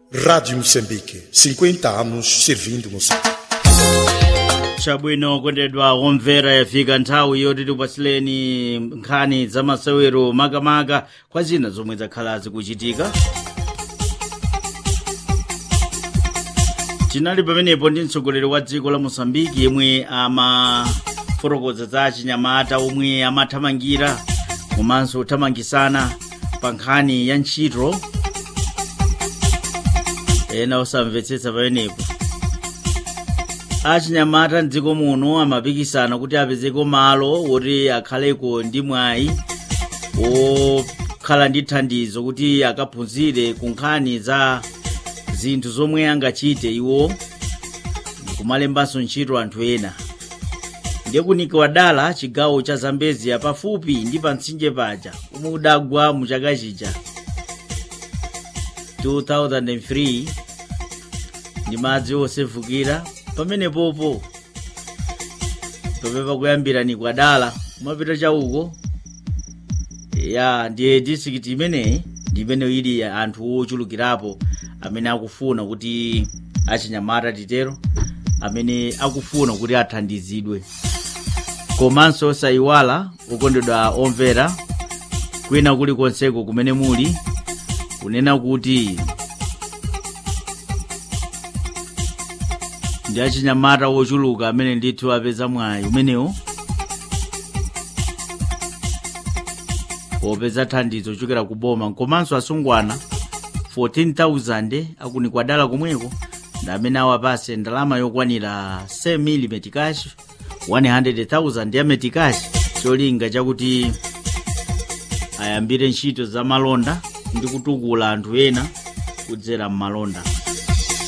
Rádio Moçambique, 50 anos servindo Moçambique. chabwino kondedwa omvera yafika nthawi yoti tikupatsileni nkhani za masewero makamaka kwa zina zomwe zakhala zikuchitika tinali pamenepo ndi mtsogoleri wa dziko la mosambiki yemwe amafotokoza za chinyamata omwe amathamangira komanso kuthamangisana pa nkhani ya ntchito ena osamvetsetsa pamenepo achinyamata mdziko muno amapikisana kuti apezeko malo woti akhaleko ndi mwayi wokhala ndi thandizo kuti akaphunzire ku nkhani za zinthu zomwe angachite iwo kumalembanso ntchito anthu ena ndiye kunikiwa dala chigawo cha zambezia pafupi ndi pa mtsinje paja umwe udagwa mu chaka chija 2003 ndi madzi osefukira pamenepopo topepa kuyambira ni kwadala kumapita chauko ya ndiye district imeneyi ndi imene ili anthu ochulukirapo amene akufuna kuti achinyamata titero amene akufuna kuti athandizidwe komanso osayiwala okondedwa omvera kwina kulikonseko kumene muli kunena kuti ndi achinyamata wochuluka amene ndithu apeza mwayi umenewo wopeza thandizo ochokera ku boma komanso asungwana 14,000 akunikwa dala komweko ndi amene awapase ndalama yokwanira 7 mili metikashi 100,000 ya metikashi cholinga chakuti ayambire ntchito za malonda ndi kutukula anthu ena kudzera m'malonda